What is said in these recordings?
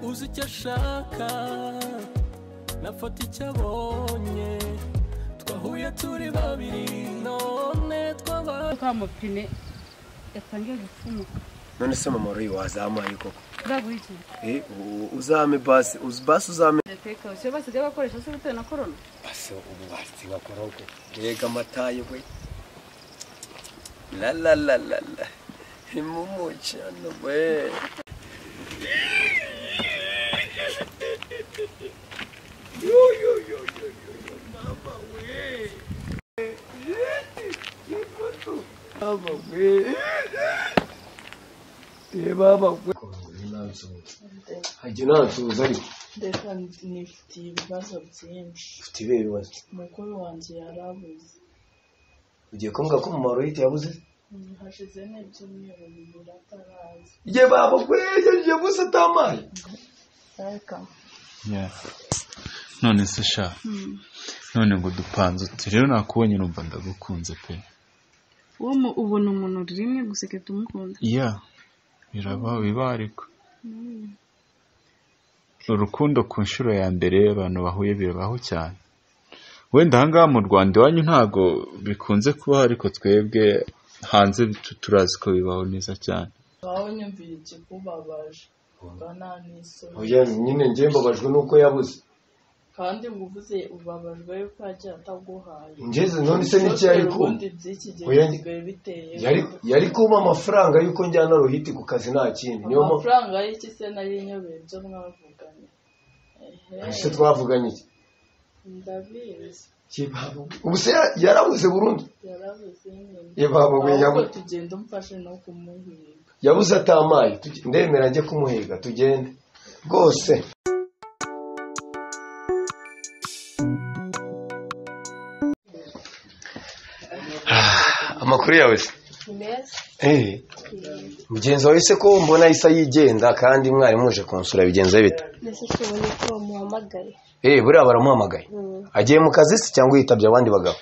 uzi icyo ashaka nafata icyo abonye twahuye turi babiri none twabaye ka mapine yatangiye gupfumuka none se mama wari wazamuye koko bwaguye iki Eh, u- uzame basi uzi basi uzame nateka siyo basigaye bakoresha se bitewe na korona basi ubu basi bakora uko mbega amatayi we la la la la la imumu cyane we yo yo yo yo yo yo mama we Yeti, mama we Eh, mama we hajya nansuhuza ariko ndeka nifitiye ibibazo byinshi ufite ibihe bibazo umukuru wanjye yarabuze ugiye kumbwira ko umumaro w'ihita yabuze hashize n'ibyumweru bibiri ataraza ye baba we yaje gusa atamaye ariko none se sha none ngo dupanze uti rero nakubonye numva ndagukunze pe uwo mu- ubona umuntu rimwe gusa ugahita umukunda iya biraba biba ariko urukundo ku nshuro ya mbere abantu bahuye birabaho cyane wenda ahangaha mu rwanda iwanyu ntago bikunze kubaho ariko twebwe hanze tu- turazi ko bibaho neza cyane wawe nyumvira ikikubabaje ubwa nta n'isoni oya nyine njye mbabajwe n'uko yabuze kandi ngo uvuze ubabajwe yuko yagiye ataguhaye ngeze none se n'iki yari ku ubundi by'iki gihe Oya, bisigaye biteye yari yari kumpa amafaranga y'uko njyana ruhiti ku kazi nta kindi niyo mpamvu amafaranga y'iki se nari nyobeye ibyo mwavuganye ese ehe twavuganye iki ndabizi Ye baba we. ubu se ya- yarabuze burundu yarabuze nyine ye baba we ahubwo yabu- tugenda umfashe no kumuhiga yabuze atamaye Tuge- ndemera njye kumuhiga tugende rwose Ah, amakuru yawe se meza Eh, mugenzi wawe se ko mbona isa yigenza kandi mwarimu uje kunsura bigenza bite mbese si ubundi ko muhamagaye eh buriya baramuhamagaye agiye mu kazi se cyangwa yitabye abandi bagabo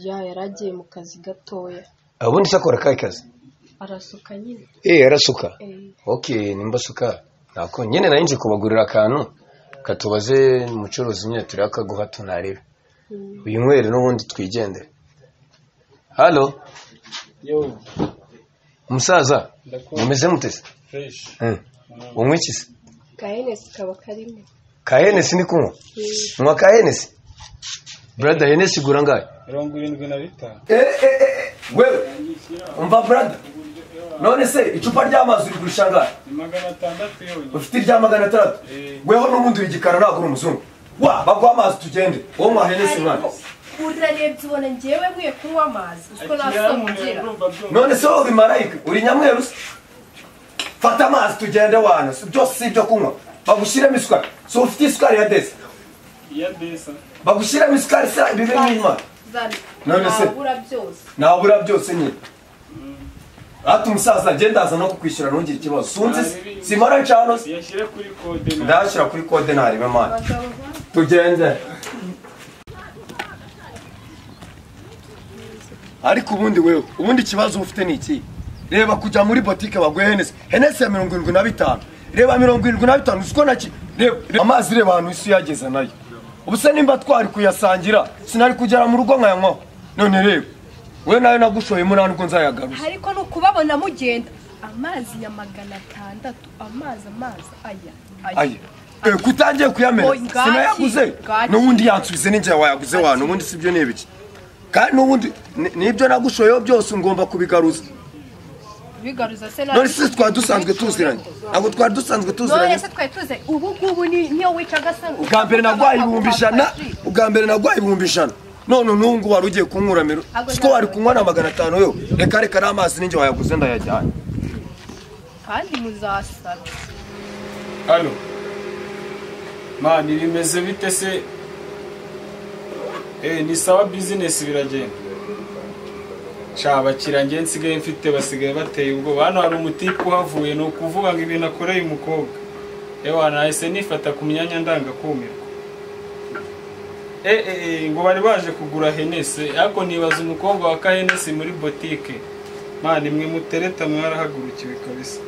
ya yari agiye mu kazi gatoya ubundi se akora akahe kazi arasuka nyine eh arasuka Eh, okay nimba asuka nako nyine nari nje kubagurira akantu katubaze umucuruzi nyine turi akaguha tunarebe mm. uyu nywere n'ubundi twigendere halo yo umusaza ndakora mumeze mutese fresh Eh, unywa iki se ka enesi kaba karimo ka henesi ni kunywa Eh, nywa ka henesi brada henesi igura angahe mirongo irindwi na bitanu wewe umva brada none se icupa ry'amazi uri kurusha angahe ni magana atandatu yonyine ufite irya magana atandatu Eh. weho n'ubundi uri igikara ntabwo uri umuzungu wa bagwa amazi tugende wowe mwahenesi mwana urarebye ubona ngewe nkwiye kunywa amazi uziko ikiramuhe nasombera urumva byumva none se wowe uri marayika uri nyamweru se fata amazi tugende wana si- byose si ibyo kunywa bagushyiremo isukari si ufite isukari ya desi iya desa bagushyiremo isukari se bibe nk'imana None se- wabura byose nabura byose nyine hati umusaza agenda aza no kukwishyura ntugire ikibazo sunzi se simara ncano se iyashyire kuri kode na ndayashyira kuri kode ntarebe mwana abagabo ba- tugende ariko ubundi wewe ubundi ikibazo ufite ni iki reba kujya muri botike baguhe henesi henesi ya mirongo irindwi na bitanu reba mirongo irindwi na bitanu uzi ko naki reba reba amazi reba ahantu isi yageza nayo ubuse nimba twari kuyasangira sinari kugera mu rugo nkayanywaho none reba we nayo nagushoyemo nta nubwo nzayagaruza ariko ni ukubabona mugenda amazi ya magana atandatu amazi amazi aya aya Eh, kutangiye kuyamena Oy, ngaki, sinayaguze ngaki. n'ubundi yansubize n'ingihe wayaguze wano ubundi si byo ni ibiki kandi n'ubundi ni- n'ibyo nagushoyeho byose ngomba kubigaruza bigaruza se none si twari dusanzwe tuziranye ntabwo twari dusanzwe tuziranye none se twari tuze ubu ngubu ni- niyo wica agasanga ubwa mbere nagwaye ibihumbi ijana ubwa mbere nagwaye ibihumbi ijana none n'ubu ngubu wari ugiye kunkuramiro Ntabwo siko wari nzabona. kunywa na magana atanu yo reka reka n'amazi n'ingihe wayaguze ndayajyanye kandi muzasara hano mani bimeze bite se eh ni sawa bizinesi biragenda sha abakiriya njye nsigaye mfite basigaye bateye ubwoba hano hari umutipe uhavuye ni ukuvuga ngo ibintu akoreye umukobwa ewa nahise nifata ku myanya ndangakumirwa Eh, eh, eh, ngo bari baje kugura henese ariko nibaza umukobwa wa kahenesi muri botike mani mwe mutereta mwarahagurukiwe kabisa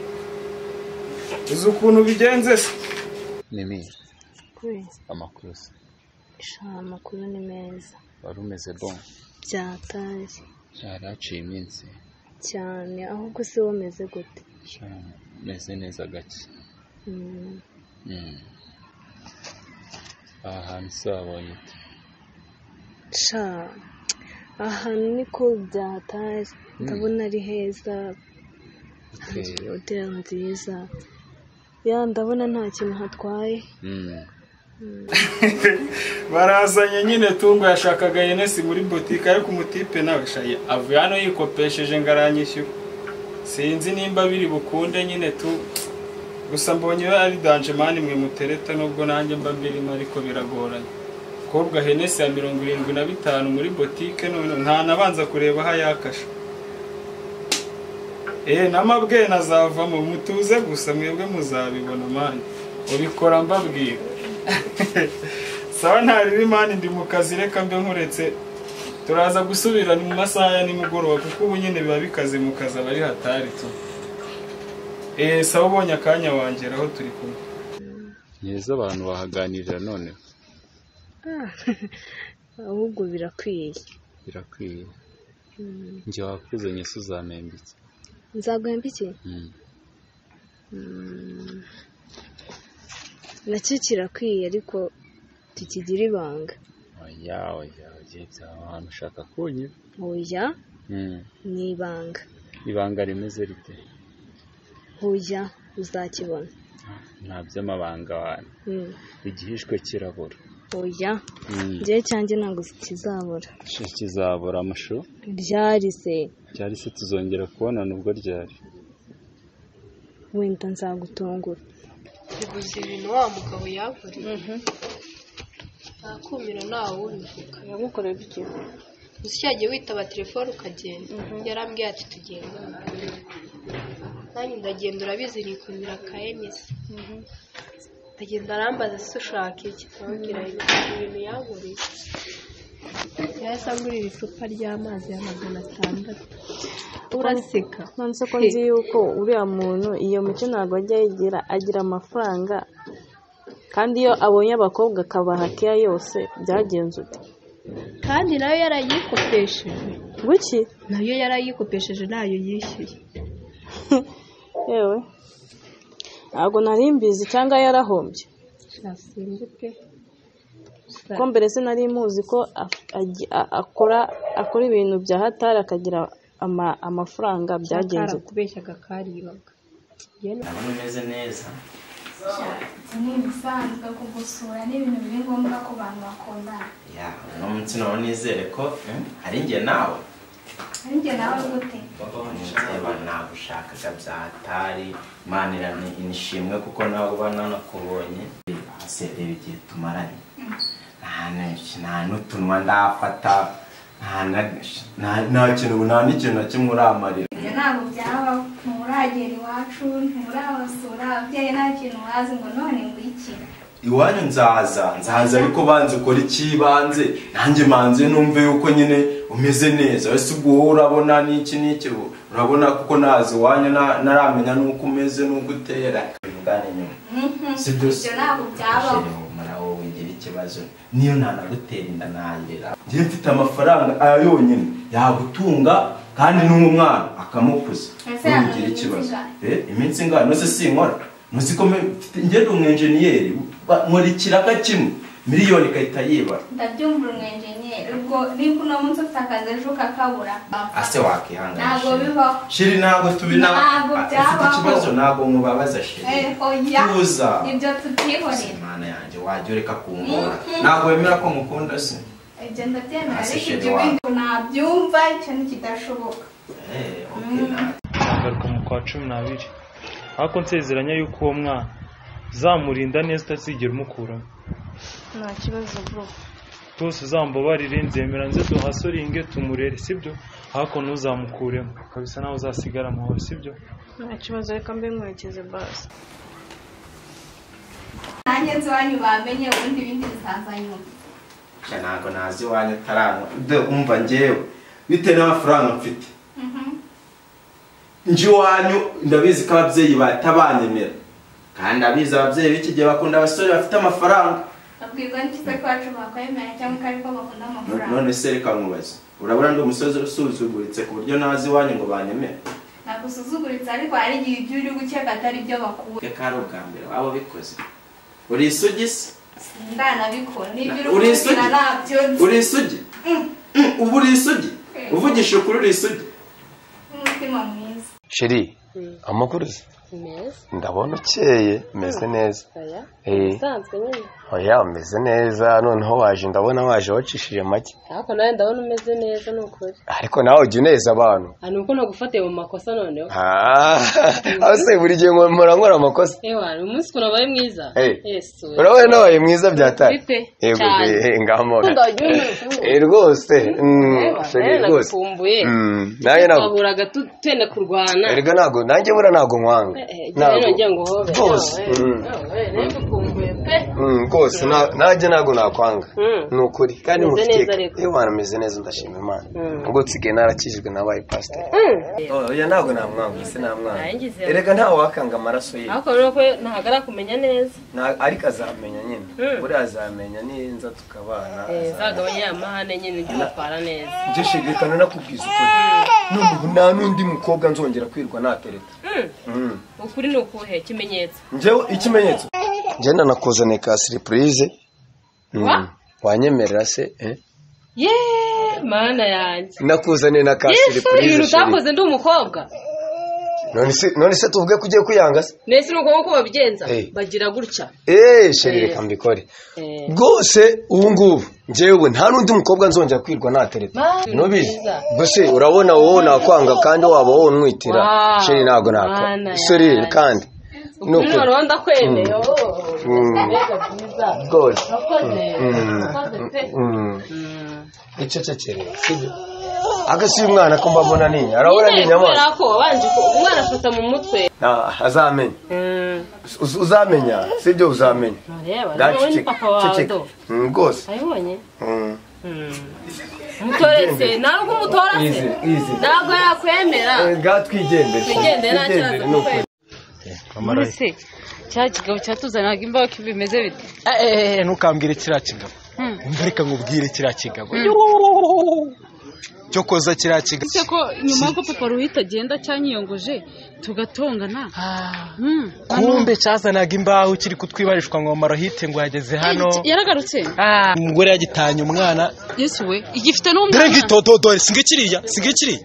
uzi ukuntu bigenze se mimi kuri amakuru se ishaka amakuru ni meza wari umeze bon byatashye cyari haciye iminsi cyane ahubwo se womeze gute cyane meze neza gake Mm, Mm. aha hantu se wabonye ute sha ahantu niko byatashye ndabona ari heza hari Uteye. hoteli nziza ya ndabona nta kintu hatwaye Mm. barazanye nyine tungo yashakaga yenesi muri botike ariko umutipe nawe shaye avuye hano yikopesheje ngo aranyishyura sinzi nimba biri bukunde nyine tu gusa mbonye ari danje mani mwe mutereta nubwo nanjye mba mbirimo ariko biragoranye kobwa henesi ya mirongo irindwi na bitanu muri botike none ntanabanza kureba aho yakashe Eh namabwe nazavamo mutuze gusa mwebwe muzabibona mani ubikora mbabwira sawa ntari imani ndi mu kazi reka mbe nkuretse turaza gusubira mu masaha ya nimugoroba kuko ubu nyine biba bikaze mu kazi aba ari hatari tu eee sawa ubonye akanya wangera aho turi kumwe ni heza abantu bahaganirira none ahubwo birakwiye birakwiye njye wakuzanye se uzamemba iki nzaguhemba iki Mm. nacyo kirakwiye ariko tukigira ibanga oya oya oya byaba ahantu ushaka kunyura oya Mm. ni ibanga ibanga rimeze rite oya uzakibona nta by'amabanga abantu Mm, igihishwe kirabura oya Mm. njyewe cyanjye ntabwo kizabura Icyo kizabura amashu ryari se cyari se tuzongera kubonana ubwo ryari wenda nzagutungura uguze ibintu wa mugabo yaguriye ntakumira ntawe ubivuga yagukorera iki gusa cyagiye witaba telefone ukagenda yarambwiye ati tugenda nanjye ndagenda urabizi nikumira ka enisi ndagenda arambaza se ushaka iki ndababwira ibintu yaguriye yahise angurira icupa ry'amazi ya magana atandatu uraseka nonese ko nzi yuko uriya muntu iyo mico ntabwo ajya yigira agira amafaranga kandi iyo abonye abakobwa akabaha keya yose byagenze ute kandi nayo yarayikopesheje guki nayo yarayikopesheje ntayo yishyuye yewe ntabwo nari mbizi cyangwa yarahombye nasimbe pe ko mbere se nari muzi ko af- agi- a- akora akora ibintu bya hatari akagira ama- amafaranga byagenze ute kubeshyaga karibaga bimeze neza ni ibisanzwe ku gusura ni ibintu biri ngombwa ku bantu bakundana ya uno munsi nawe nizere ko eh, ari njye nawe ari njye nawe gute niba nagushakaga bya hatari imana irani- inishimwe kuko nawe uba nanakubonye hasi reba igihe tumaranye nta n- nta n'utunwa ndafata nta na- nta- nta kintu nta n'ikintu na kimwe uramarira ibyo ntabwo byabaho nturagera iwacu nturabasura ababyeyi nta kintu wazi ngo none ngwikire iwanyu nzaza nzaza ariko banze ukora icy'ibanze nanjye manze numve yuko nyine umeze neza ese ubwo wowe urabona n'iki n'iki ubu urabona kuko naza iwanyu na- ntaramenya n'uko umeze n'uko utera bivugane nyuma si byo se ibyo ntabwo byabaho Shere, humura wowe ngira ikibazo niyo ntanagutera inda nayera njye mfite amafaranga aya yonyine yagutunga kandi n'umwana akamukuza Ese Wowe hano ngira ni iminsi ikibazo ingahe? Eh, iminsi ingana nose sinkora muzi ko me- mfite- njye ndi umwenjeniyeri ba- nkora ikiraka kimwe miliyoni igahita yibara ndabyumva umwenjenyeri ubwo niba uno munsi ufite akazi ejo ukakabura ase wakihangana ntabwo shiri bibaho shiri ntabwo tubina Ntabwo Ah, ufite byabaho. ikibazo ntabwo mubabaza shiri Eh, oya Tuza. ibyo tutihorera imana yanjye wajya ureka kungora ntabwo wemera ko mukunda se ibyo ndabyemera Ase ariko sheri ibyo wawe. bindi nabyumva icyo nikidashoboka Eh, okay, ntabwo. agaruka mu kwa cumi n'abiri ariko nsezeranya yuko uwo mwana uzamurinda neza utazigera umukuramo nta kibazo bro rwose uzambabarire nzemera nze duhasoringe tumurere sibyo ariko ntuzamukuremo kabisa nawe uzasigara amahoro sibyo nta kibazo reka mbe nkwerekeze basi nanjye nzi iwanyu bamenye ubundi ibindi bizaza nyuma Sha, ntabwo nazi iwanyu ataranywa de umva ngewe bitewe n'amafaranga mfite nje iwanyu ndabizi ko ababyeyi batabanyemera kandi abizi ababyeyi b'iki gihe bakunda abasore bafite amafaranga babwirwa n'ikitwa kwacu bakwemera cyangwa ko ariko bakunda No- amafaranga none se reka nkubaze urabona ndi umusozi usuzuguritse ku buryo nazi iwanyu ngo banyemere nagusuzuguritse ariko hari igihe ibyo uri gukeka atari byo bakura reka ari ubwa mbere waba ubikoze uri isugi se ndanabikora n'ibyo uri Uri kugira isugi? nabyo nzi uri isugi Mm, ubu uri isugi uvugisha ukuri uri isugi n'umutima mwiza sheri amakuru se meza ndabona ukeye meze neza oya Eh. usanzwe nyine oya meze neza noneho waje ndabona waje wacishije make ariko nawe ndabona umeze neza ni ukuri ariko nawe ujya uneza abantu Ah, ni uko nagufatiye mu makosa noneho Ah, aho se buri gihe nkora nkora amakosa ewa uyu munsi ukuntu abaye mwiza Eh. yesu urabona nabaye mwiza byatari Bite? yego Cyane. be ngamora Ukunda wagiye unumva. Eh, rwose mm, Ewa, sheri nawe rwose nagukumbuye Mm, nanjye ntabwo twahuraga tu- tenda kurwana erega ntabwo nanjye bura ntabwo nkwanga Eh, eh, jya Ntabwo. rero jya ngo uhobe. Rwose, Ewa, eh, mm. ewa, eh, nawe nagukumbuye pe Mm, rwose na- nanjye ntabwo nakwanga Mm. ni ukuri kandi Meze neza mufite rero. iyo bantu meze neza ndashima imana Mm. ubwo nsigaye narakijwe nabaye pasiteri oya ntabwo namwanga ese namwanga Narangize. erega ntawe wakanga amaraso ye ariko rero ko ntahagara kumenya neza Na- ariko azamenya nyine Mm. buriya azamenya ninza tukabana Eh, azamenya. zagabanya ya mahane nyine ujye umutwara neza njye shegekana nakubwiza ukuri noneho nta n'undi mukobwa nzongera kwirwa natereta Mm, Mm. ukuri ni ukuhe ikimenyetso njyewe ikimenyetso ngenda nakuzaniye ka siripurize Wa? wanyemerera se eh? ye mana yanjye nakuzaniye na ka Yesu, ibintu siripurize utakoze ndi umukobwa none se none se tuvuge ko ugiye kwiyanga se nese ni uko nk'uko babigenza Eh. bagira gutya eee sheri Eh. reka mbikore Eh. rwose ubu ngubu njyewe nta n'undi mukobwa nzongera kwirwa natereta Ma- nubizi Byiza. gusa urabona wowe nakwanga kandi waba wowe unwitira Wow. sheri ntabwo nakwanga Mana sori yanjye. kandi ni ukuri ukuri warubanza kwemeye Mm. oh. Mm. mbega byiza rwose Urakoze. Mm. Urakoze pe. Mm. icecekere sibyo agasiba umwana ko mbabona ni arabona ni Nyine kubera inyamaswa ko wabanje ku- umwana afata mu mutwe Ah, azamenya Mm. Uz- uzamenya sibyo uzamenya Ntareba, Dacu, wowe ni ceceka, papa wawe ceceka. do Mm, rwose abibonye Mm. umutorese ntabwo umutorase Easy, easy. ntabwo yakwemera Eh, ga twigendere Twigendere, nta kibazo, Twigendere, ni ukuri. muri se cya kigabo cyatuzaniraga imbaho ko bimeze bite eee ntukambwire kiriya kigabo Hmm. umva reka nkubwire kiriya kigabo Hmm. cyo koza kiriya kigabo ese ko nyuma y'uko papa ruhita agenda cyanyiyongoje tugatongana Hmm. kumbe cyazanaga imbaho kiri kutwibarishwa ngo marohite ngo yageze hano yaragarutse umugore yagitanye umwana yesu we igifite n'umwana dore nk'itotodore si ngikiriya si ngikiriya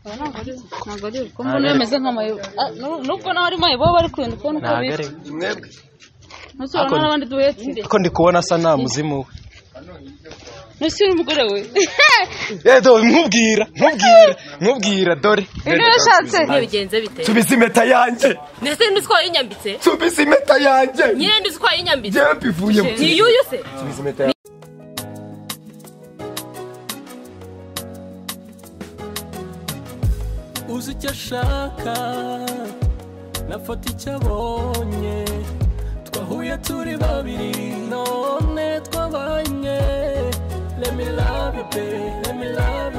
Oya, ntabwo ari we, ntabwo ari we. ko mbona yameze nk'amayobo Ah, nu- nubwo nawe ari mayobo bari kurinda kubona uko Ntabwo ari bitwa we. ntusubira Ako- n'abandi duhetse ariko ndi kubona asa nta muzimu we ntusubira umugore we yedo nkubwira nkubwira nkubwira dore Ibyo yashatse. ntibigenze bite subiza impeta yanjye ndetse n'utwo yinyambitse subiza impeta yanjye nyine ndi utwo yinyambitse Jewe bivuye mu- ni yuyu se subiza impeta yanjye uzi icyo ashaka nafata icyo abonye twahuye turi babiri none twabanye let me love you babe let me love